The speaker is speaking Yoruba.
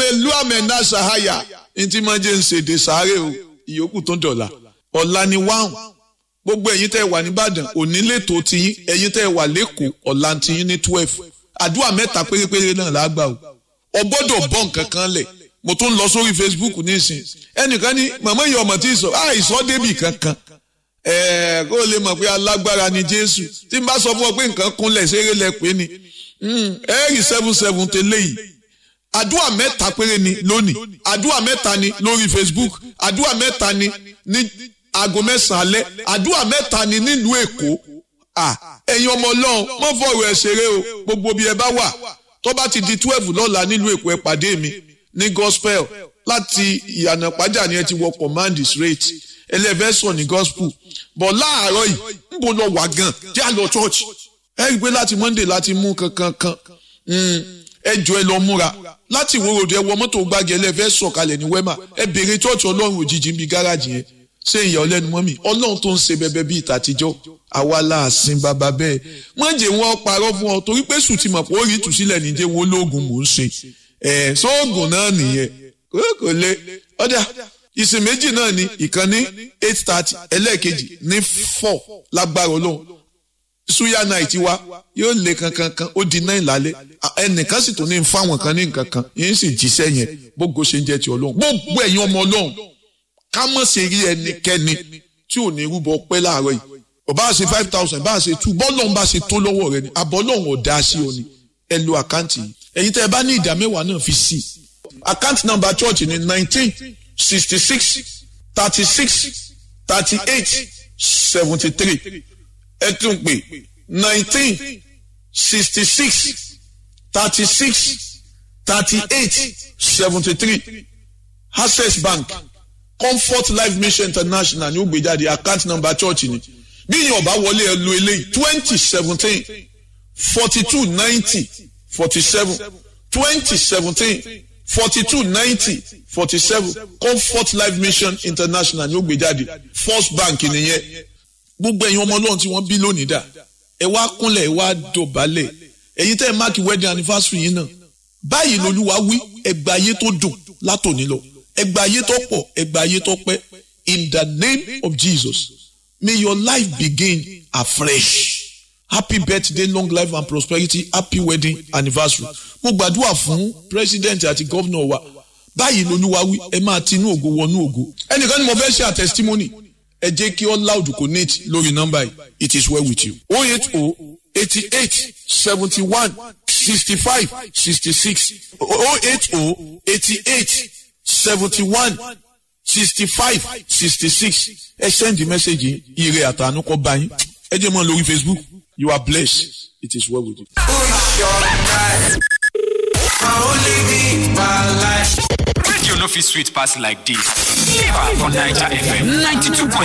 hallelujah mẹ́ta sahaya ntí máa jẹ́ ń ṣèdè sáré o ìyókù tó dọ̀la ọ̀la ni wáhùn gbogbo ẹ̀yin tẹ́ wà nìbàdàn òní lẹ́tọ̀ọ́ tiyín ẹ̀yin tẹ́ wà lẹ́kọ̀ọ́ ọ̀la tiyín ní twelve àdúrà mẹ́ta pérépéré náà lágbà o ọ gbọ́dọ̀ bọ́ nǹkan kan lẹ̀ mo tún lọ sórí facebook nísìn ẹnìkan ní màmá ìyá ọmọ tí ì sọ àìsọ débì kankan ẹ̀ẹ́ kó o lè mọ̀ pé alágbára ni jésù tí n bá sọ fún ọ pé nǹkan kúnlẹ̀ ṣeré lẹ pé ni ẹ̀ẹ́rì seven seven tẹ́lẹ̀ yìí àdúrà mẹ́ta péré ni lónìí àdúrà mẹ́ta ni lórí facebook àdúrà mẹ́ta ni ní aago mẹ́sàn-án alẹ́ àdúrà mẹ́ta ni nílùú èkó ẹ̀yin ọmọ ọlọ́run mọ́ fọ̀rọ̀ ẹ̀ ṣeré o gbogbo bí ẹ bá wà tó bá ti di twelve lọ́la nílùú èkó ẹ pàdé mi ní gospel láti ìyànà pàjá ni ẹ ti wọ command straight ẹlẹ́fẹ̀sọ̀ ní gospel bọ̀ láàárọ̀ yìí ń bọ̀ lọ wà gan jẹ́ àlọ́ church ẹ rí i pé láti monday láti mú kankan kan ẹ jọ ẹ lọ múra láti ìwòrò ẹ wọ mọ́tò gbági ẹlẹ́fẹ́ sọ̀kalẹ̀ ní wema ẹ béèrè church ọlọ́run òjijì ń bi gáràjì yẹn ṣé ìyá ọlẹ́nu mọ́ mi ọlọ́run tó ń ṣe bẹbẹ bíi ìtàtijọ́ àwa láàsìn bàbá bẹ́ẹ̀ wọ́n jẹ́ wọn parọ́ fún ọ torí pé sùn ti mọ̀ pé ó rí ìtúsílẹ̀ níjẹ́ wọn ológun mò ń ṣe ẹ̀ sóògùn náà nìyẹn kò lè ọ̀dà ìsìn méjì náà ni ìkànnì eight thirty ẹlẹ́ẹ̀kejì ní four lágbára ọlọ́run suya night wa yóò lé kankankan ó di náà lálẹ́ ẹnìkan sì tún ní fáwọn kan ní nǹkan kan yín sì jíṣẹ́ yẹn gbogbo ṣe ń jẹ́ ti ọlọ́run gbogbo ẹ̀yin ọmọ ọlọ́run ká mọ̀ sí rí ẹnikẹ́ni tí ò ní rúbọ pẹ́ láàárọ̀ yìí ọba ṣe five thousand bá ṣe two bọ́ọ̀lù bá ṣe tó lọ́wọ́ rẹ ni àbọ̀ ọlọ́run ọ̀dà sí ọ ni ẹ lo àkáǹtì yìí ẹ̀yin tẹ́ ẹ bá ní ìdá mẹ́wàá náà fi sí àkáǹtì nàmbà church ni nineteen sixty six thirty six thirty eight seventy three ẹ tún pè nineteen sixty six thirty six thirty eight seventy three access bank comfort life mission international ní ó gbé jáde account number church ni bí yín ọba wọlé ẹ lo eléyìí twenty seventeen forty two ninety forty seven twenty seventeen forty two ninety forty seven comfort life mission international ní ó gbé jáde first bank nìyẹn gbogbo ẹ̀yin ọmọ ọlọ́run tí wọ́n bí lónìí dà ẹ wá kúnlẹ̀ ẹ wá dọ̀bálẹ̀ ẹ̀yin tẹ́ ẹ máàkì wedding anniversary yín náà báyìí lolúwa wí ẹgbà ayé tó dùn látòní lọ ẹgbà ayé tó pọ̀ ẹgbà ayé tó pẹ́ in the name of Jesus may your life begin afresh happy birthday long life and prosperity happy wedding anniversary mo gbàdúrà fún president àti governor wa báyìí lolúwa wí ẹ máa tinú ògo wọnú ògo ẹnìkan ni mo fẹ́ ṣe à testimony ẹ jẹ́ kí all loud connect lórí nọ́mbà yìí it is well with you oh eight oh eighty eight seventy one sixty five sixty six oh eight oh eighty eight seventy one sixty five sixty six ẹ send the message yìí ire àtàánú kọ bá yín ẹ jẹ́ mọ́ lórí facebook you are blessed it is well with you. Radio no fit sweet pass like this. Fever for Naija FM 92.7